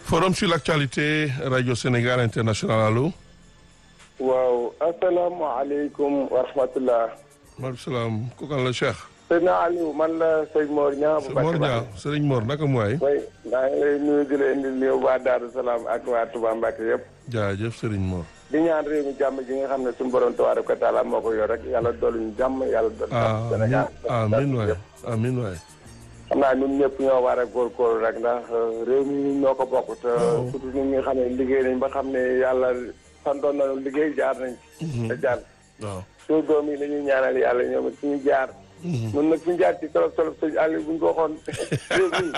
Forum sur l'actualité Radio Sénégal International allo. waaw asalaamaaleykum wa rahmatulah. maaleykum salaam kooku kan la Cheikh. sëñ Aliou man la sëñ Mor Niang. bu Mor Niang sëriñ Mor naka mu waay. oui maa ngi lay nuyu di la indil néew waa Daaru Salaam ak waa Touba Mbacke yëpp. jaajëf sëriñ Mor. di ñaan réew mi jàmm ji nga xam ne suñu borom tabaaraka wa taala moo ko yor rek yàlla dolli ñu jàmm yàlla dolli jàmm Sénégal. amiin waay amiin waay. xam naa ñun ñëpp ñoo war a góorgóorlu rek ndax réew mi ñoo ko bokk te surtout ñun ñi nga xam ne liggéey nañ ba xam ne yàlla santoon nañu liggéey jaar nañ ci. te jaar waaw. suñu doom yi la ñuy ñaanal yàlla ñoom it suñu jaar. mun nag suñu jaar ci tolof tolof sëñ Aliou bu ñu ko waxoon réew mi.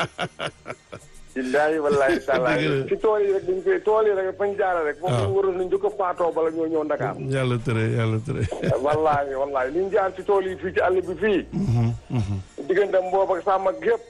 billaahi wallaahi taala ci tool yi rek dañ koy tool yi rek fañ jaara rek. foofu ñu waroon nañ jëkk a faatoo bala ñoo ñëw Ndakaar. yàlla tere yàlla tere. wallaahi wallaahi li ñu jaar ci tool yi fii ci àll bi fii. diggante mboob ak sàmm ak gépp.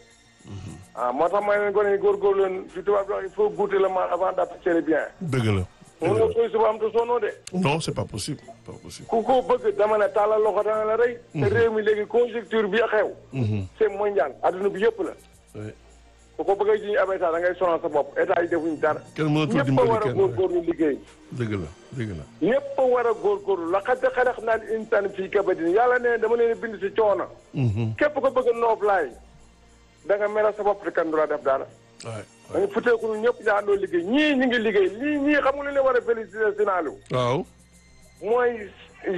ah moo tax may leen gone yi góorgóorlu leen fi tubaab di wax il faut goûter le mal avant d'apprécier bien. dëgg la. mun nga koy suba am te sonoo de. non c'est pas possible pas possible. ku ko bëgg dama ne tàllal loxo dana la rey. te réew mi léegi conjoncture bi xew. c'est mondial adduna bi yëpp la. oui. ku ko bëggee ji ñu ab état da ngay sonal sa bopp état yi defuñu dara. kenn mënatul ñëpp a dimbali war a kenn góorgóorlu liggéey. dëgg la dëgg la. ñëpp a war a góorgóorlu laqad xalaqnal insaana fii kabadin yàlla ne dama leen bind si coono. képp ko bëgg a noob laay da nga mel sa bopp te kenn du la def dara. waay dañu futeeku ñun ñëpp ñu àndoo liggéey ñii ñu ngi liggéey lii ñii xam nga lu leen war a féliciter Sénégal waaw. mooy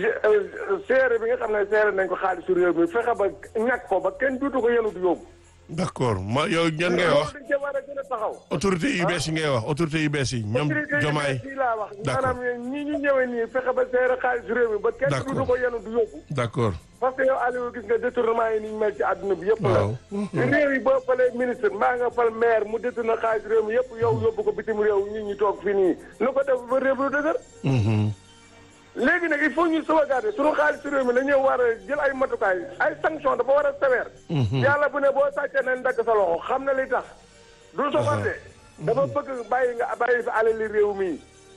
seere bi nga xam ne seere nañ ko xaalisu réew mi fexe ba ñàkk ko ba kenn duutu ko yenu du yóbbu. d'accord ma yow ñan ngay wax loolu dañ cee war a gën a taxaw. autorité yu bees yi ngay wax autorité yu bees yi ñoom jomaay fii laa wax D'accord. maanaam ñii ñu ñëwee nii fexe ba seere xaalisu réew mi ba kenn D'accord. duutu ko yenu du yóbbu. d'accord parce que yow Aliou gis nga détournement yi ni ñu mel ci àdduna bi yëpp la. waaw. réew yi boo falee ministre mbaa nga fal maire mu détourné xaalis réew mi yëpp yow yóbbu ko bitim réew ñi ñu toog fii nii lu ko def ba réew lu dëgër. Mhm. léegi nag il faut ñu sauvegarder sunu xaalis réew mi dañoo war a jël ay matukaay ay sanction dafa war a sévère. yàlla bu ne boo sàccee nañ dagg sa loxo xam na li tax. du soxante dafa bëgg bàyyi nga bàyyi fi alali réew mi.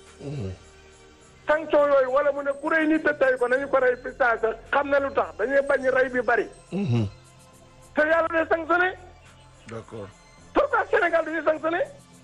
sanction yooyu wala mu ne ku rey nit te tey ko nañu ko rey fi saa sa xam na lu tax dañuy bañ rey bi bari. Mhm. te yàlla day sanctionné d'accord pourquoi Sénégal dañuy sanctionné.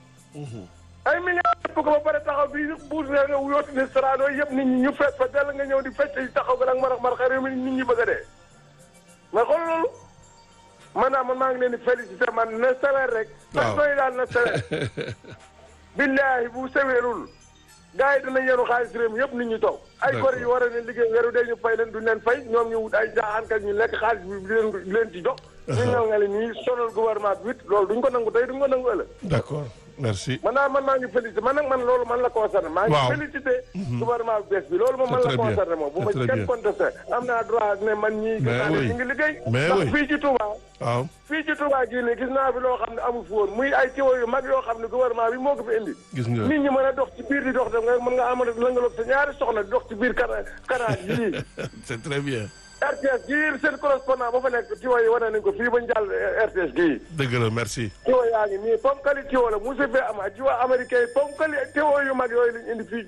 ay milliards yëpp ko ba pare taxaw bi buus nga nga yooti ni sarado yëpp nit ñi ñu fees fa dell nga ñëw di fecc yi taxaw ga nag marax marax réew mi nit ñi bëgg a dee. mais xool loolu man naa man maa ngi leen di félicité man na sévère rek. waaw sanction yi daal na sévère. billaahi bu sévèrul gars yi dinañ yenu xaalis réew mi yëpp nit ñi toog. ay D'accord. gor yi war a ne liggéey weeru dee ñu fay leen duñ leen fay ñoom ñu wut ay jaaxaankat ñu lekk xaalis bi di leen di leen ci jox. ñu ñëw nga leen nii sonal gouvernement bi it loolu duñ ko nangu tey duñ ko nangu ëllëg. d'accord merci man naa man maa ngi félicité man nag man loolu man la concerné. maa Waaw. ngi félicité. gouvernement bu bees bi loolu moom man C'est la très bien. concerné moom bu ma C'est très kenn bien. contesté am naa droit ne man ñii. gis Mais naa ne oui. ñu ngi liggéey. Mais ndax oui. fii ci Touba. waaw fii ci Touba gii nii gis naa fi loo xam ne amu fi woon muy ay tiwo yu mag yoo xam ne gouvernement bi moo ko fi indi. gis nga nit ñi mën a dox ci biir di dox dem nga mën nga amal lëngaloog sa ñaari soxna di dox ci biir kana kanaan yii. c'est très bien RTS gii seen correspondant ba fa nekk tiwo yi wane nañ ko fii ba njàll RTS gii. dëgg la merci tiwo yaa ngi nii ponkali tiwo la musu fee am jiwa américain yi ponkali tiwo yu mag yooyu lañ indi fii